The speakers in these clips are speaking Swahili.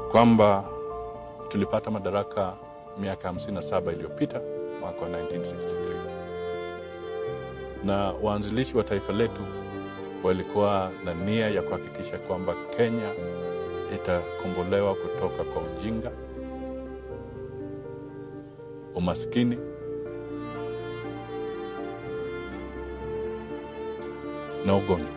kwamba tulipata madaraka miaka 57 iliyopita mwaka wa 1963 na waanzilishi wa taifa letu walikuwa na nia ya kuhakikisha kwamba Kenya itakombolewa kutoka kwa ujinga, umaskini na ugonjwa.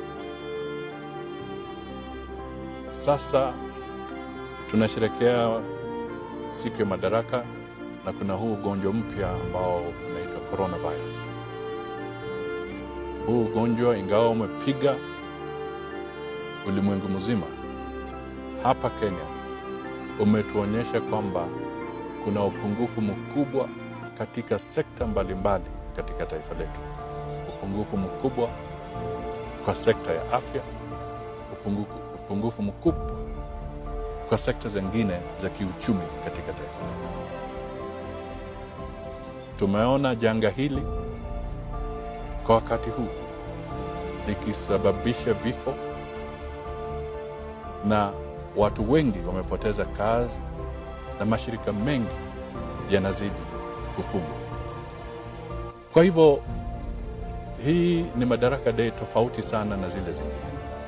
Sasa tunasherekea siku ya madaraka na kuna huu ugonjwa mpya ambao unaitwa coronavirus. Huu ugonjwa ingawa umepiga ulimwengu mzima, hapa Kenya umetuonyesha kwamba kuna upungufu mkubwa katika sekta mbalimbali mbali katika taifa letu, upungufu mkubwa kwa sekta ya afya, upungufu, upungufu mkubwa kwa sekta zingine za kiuchumi katika taifa letu. Tumeona janga hili kwa wakati huu likisababisha vifo na watu wengi wamepoteza kazi na mashirika mengi yanazidi kufungwa. Kwa hivyo hii ni Madaraka Day tofauti sana na zile zingine.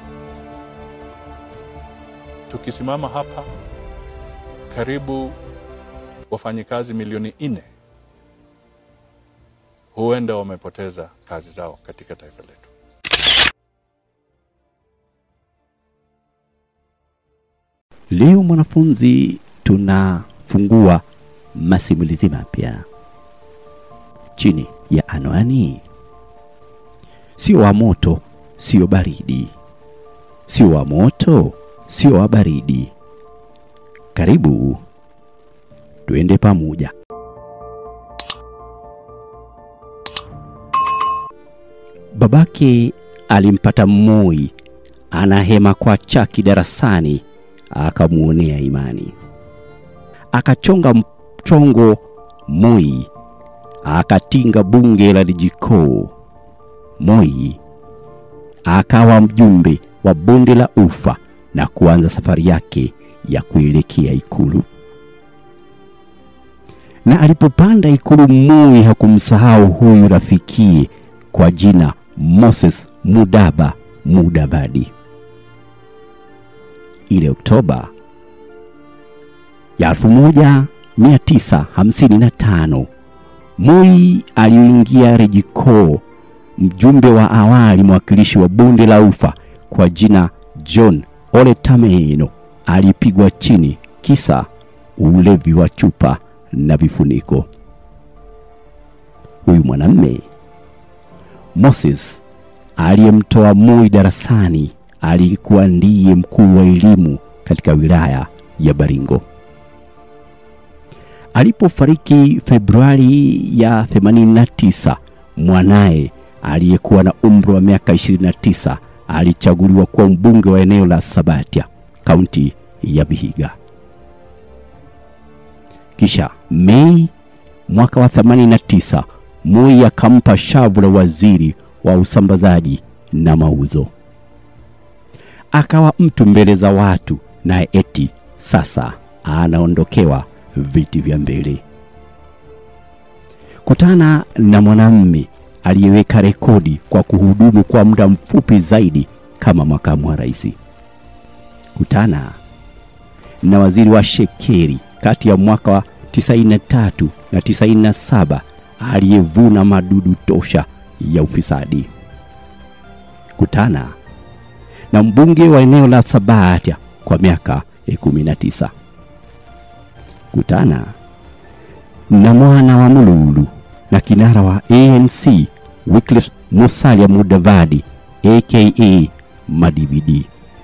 Tukisimama hapa, karibu wafanyikazi milioni nne huenda wamepoteza kazi zao katika taifa letu. Leo mwanafunzi, tunafungua masimulizi mapya chini ya anwani sio wa moto, sio baridi, sio wa moto, sio wa baridi. Karibu tuende pamoja. Babake alimpata Moi anahema kwa chaki darasani, akamwonea imani, akachonga mchongo Moi, akatinga bunge la Lijikoo. Moi akawa mjumbe wa bonde la Ufa na kuanza safari yake ya kuelekea Ikulu. Na alipopanda Ikulu, Moi hakumsahau huyu rafikie kwa jina Moses Mudaba Mudavadi. Ile Oktoba ya 1955 Moi aliingia Rejikoo mjumbe wa awali mwakilishi wa bonde la ufa kwa jina John Ole Tameno alipigwa chini kisa ulevi wa chupa na vifuniko. Huyu mwanamme Moses aliyemtoa Moi darasani alikuwa ndiye mkuu wa elimu katika wilaya ya Baringo. Alipofariki Februari ya 89, mwanaye aliyekuwa na umri wa miaka 29 alichaguliwa kuwa mbunge wa eneo la Sabatia, kaunti ya Vihiga. Kisha Mei mwaka wa 89, Moi akampa shavu la waziri wa usambazaji na mauzo. Akawa mtu mbele za watu, naye eti sasa anaondokewa viti vya mbele. Kutana na mwanamme aliyeweka rekodi kwa kuhudumu kwa muda mfupi zaidi kama makamu wa rais. Kutana na waziri wa shekeri kati ya mwaka wa 93 na 97 aliyevuna madudu tosha ya ufisadi. Kutana na mbunge wa eneo la Sabatia kwa miaka 19. Kutana na mwana wa Mululu na kinara wa ANC Wycliffe Musalia Mudavadi aka Madividi,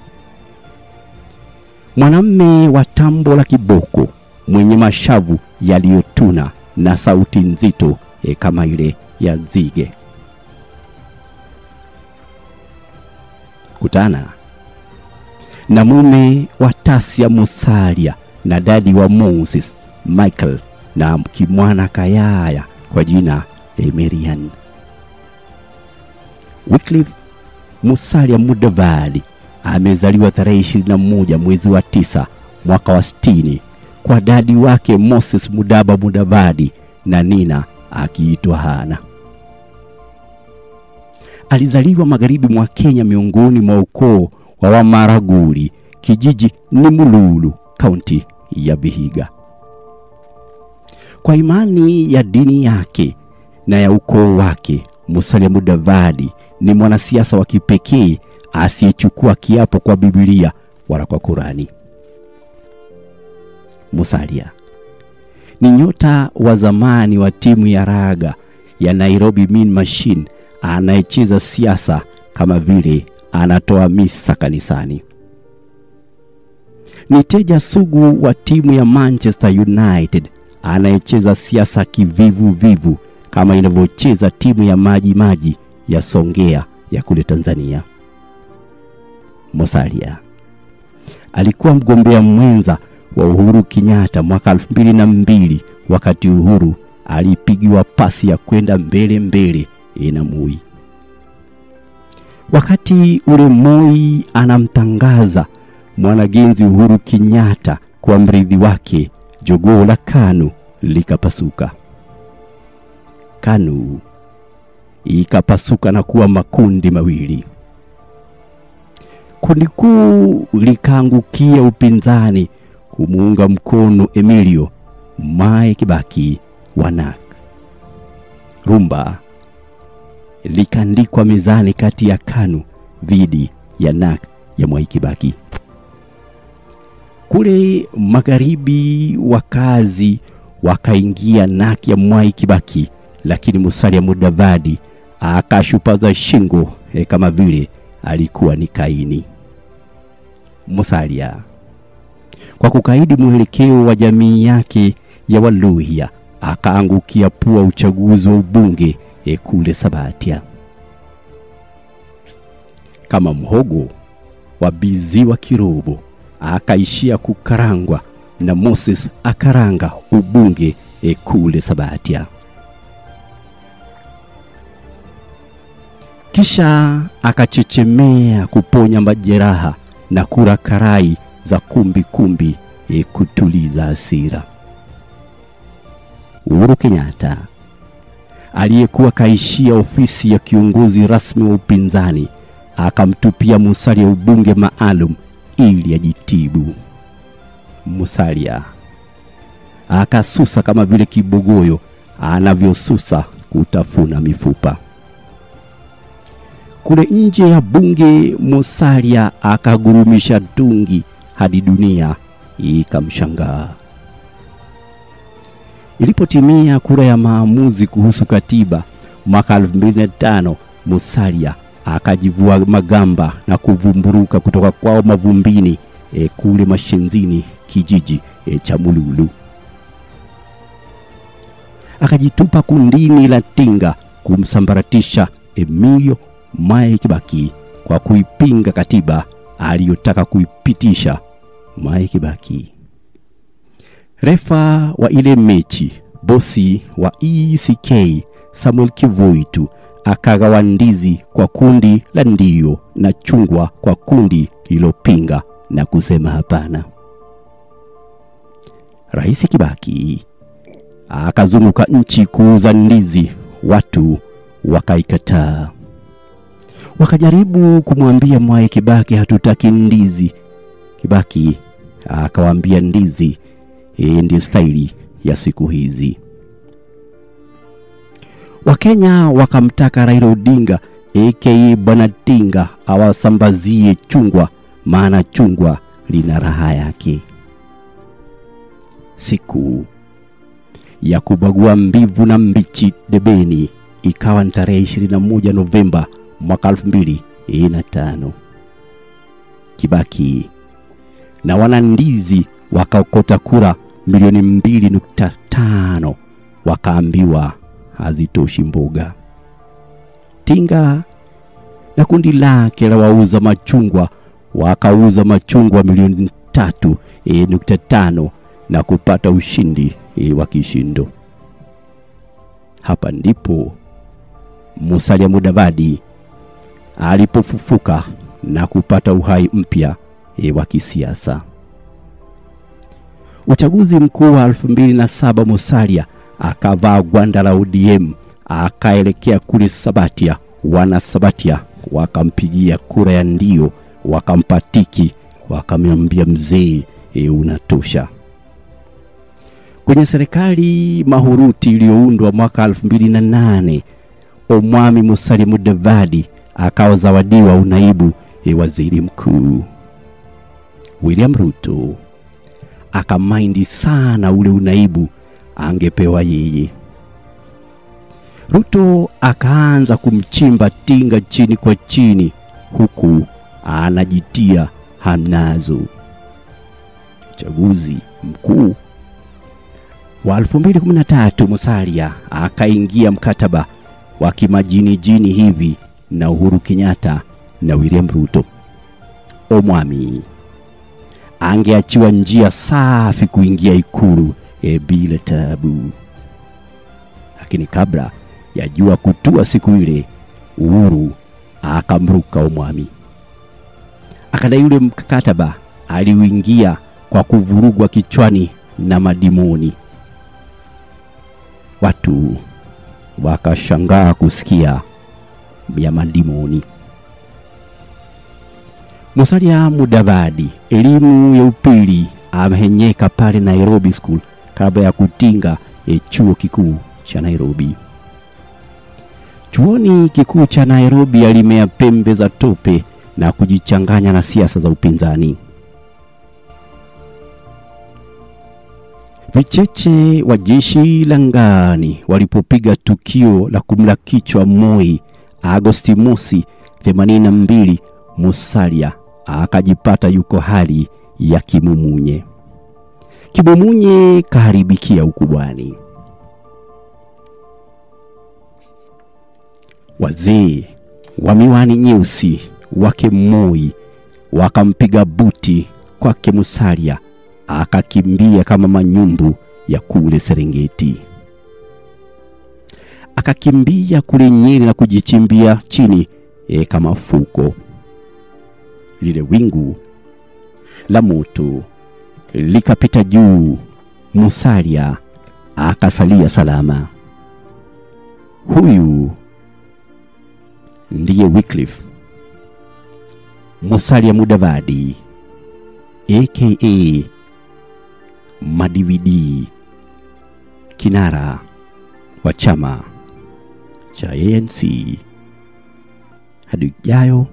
mwanamme wa tambo la kiboko mwenye mashavu yaliyotuna na sauti nzito e kama ile ya nzige. Kutana na mume wa Tasia Musalia na dadi wa Moses Michael na kimwana Kayaya kwa jina Emerian. Wycliffe Musalia Mudavadi amezaliwa tarehe 21 mwezi wa tisa mwaka wa 60 kwa dadi wake Moses Mudaba Mudavadi na Nina akiitwa Hana. Alizaliwa magharibi mwa Kenya miongoni mwa ukoo wa Wamaraguri, kijiji ni Mululu, kaunti ya Vihiga. Kwa imani ya dini yake na ya ukoo wake, Musalia Mudavadi ni mwanasiasa wa kipekee asiyechukua kiapo kwa Biblia wala kwa Kurani. Musalia ni nyota wa zamani wa timu ya raga ya Nairobi Mean Machine anayecheza siasa kama vile anatoa misa kanisani. Ni teja sugu wa timu ya Manchester United anayecheza siasa kivivu vivu kama inavyocheza timu ya Maji Maji ya Songea ya kule Tanzania. Musalia alikuwa mgombea mwenza wa Uhuru Kenyatta mwaka elfu mbili na mbili wakati Uhuru alipigiwa pasi ya kwenda mbele mbele na Moi. Wakati ule Moi anamtangaza mwanagenzi Uhuru Kenyatta kwa mrithi wake, jogoo la KANU likapasuka. KANU ikapasuka na kuwa makundi mawili. Kundi kuu likaangukia upinzani kumuunga mkono Emilio Mwai Kibaki wa NARC. Rumba likaandikwa mezani kati ya KANU dhidi ya NARC ya Mwai Kibaki. Kule magharibi wakazi wakaingia NARC ya Mwai Kibaki, lakini Musalia Mudavadi akashupaza shingo eh, kama vile alikuwa ni Kaini. Musalia kwa kukaidi mwelekeo wa jamii yake ya Waluhya akaangukia pua uchaguzi wa ubunge e kule Sabatia. Kama mhogo wa biziwa kirobo, akaishia kukarangwa na Moses akaranga ubunge e kule Sabatia. Kisha akachechemea kuponya majeraha na kura karai za kumbi kumbi e kutuliza hasira. Uhuru Kenyatta aliyekuwa kaishia ofisi ya kiongozi rasmi wa upinzani akamtupia Musalia ubunge maalum ili ajitibu. Musalia akasusa kama vile kibogoyo anavyosusa kutafuna mifupa. Kule nje ya bunge, Musalia akagurumisha dungi hadi dunia ikamshangaa. Ilipotimia kura ya maamuzi kuhusu katiba mwaka 2005, Musalia akajivua magamba na kuvumburuka kutoka kwao mavumbini e, kule Mashenzini kijiji e, cha Mululu. Akajitupa kundini la Tinga kumsambaratisha Emilio Mwai Kibaki kwa kuipinga katiba aliyotaka kuipitisha Mwai Kibaki. Refa wa ile mechi, bosi wa ECK Samuel Kivuitu akagawa ndizi kwa kundi la ndio na chungwa kwa kundi lililopinga na kusema hapana. Rais Kibaki akazunguka nchi kuuza ndizi, watu wakaikataa. Wakajaribu kumwambia Mwai Kibaki, hatutaki ndizi. Kibaki akawaambia ndizi e, ndio staili ya siku hizi. Wakenya wakamtaka Raila Odinga aka Bwana Tinga awasambazie chungwa, maana chungwa lina raha yake. Siku ya kubagua mbivu na mbichi debeni ikawa ni tarehe 21 Novemba mwaka 2005. Kibaki na wanandizi wakaokota kura milioni mbili nukta tano wakaambiwa hazitoshi mboga. Tinga na kundi lake la wauza machungwa wakauza machungwa milioni tatu e, nukta tano na kupata ushindi e, wa kishindo. Hapa ndipo Musalia Mudavadi alipofufuka na kupata uhai mpya e, wa kisiasa. Uchaguzi mkuu wa 2007 Musalia akavaa gwanda la ODM akaelekea kule Sabatia. Wana Sabatia wakampigia kura ya ndio, wakampatiki, wakamwambia mzee, e, unatosha. Kwenye serikali mahuruti iliyoundwa mwaka 2008 Omwami Musalia Mudavadi akawa zawadiwa unaibu e, waziri mkuu. William Ruto akamaindi sana ule unaibu angepewa yeye. Ruto akaanza kumchimba Tinga chini kwa chini, huku anajitia hamnazo. Uchaguzi mkuu wa 2013 Musalia akaingia mkataba wa kimajinijini hivi na Uhuru Kenyatta na William Ruto. Omwami angeachiwa njia safi kuingia ikulu e, bila tabu, lakini kabla ya jua kutua siku ile, Uhuru akamruka Omwami, akadai yule mkataba aliuingia kwa kuvurugwa kichwani na madimoni. Watu wakashangaa kusikia ya madimoni. Musalia Mudavadi elimu ya upili amehenyeka pale Nairobi School kabla ya kutinga e chuo kikuu cha Nairobi. Chuoni kikuu cha Nairobi alimea pembe za tope na kujichanganya na siasa za upinzani. Vicheche wa jeshi la ngani walipopiga tukio la kumla kichwa Moi Agosti mosi 82, Musalia akajipata yuko hali ya kimumunye. Kimumunye kaharibikia ukubwani. Wazee wa miwani nyeusi wake Moi wakampiga buti kwake Musalia akakimbia kama manyumbu ya kule Serengeti, akakimbia kule Nyeri na kujichimbia chini e, kama fuko. Lile wingu la moto likapita juu, Musalia akasalia salama. Huyu ndiye Wycliffe Musalia Mudavadi aka Madividi, kinara wa chama cha ANC. Hadi ijayo,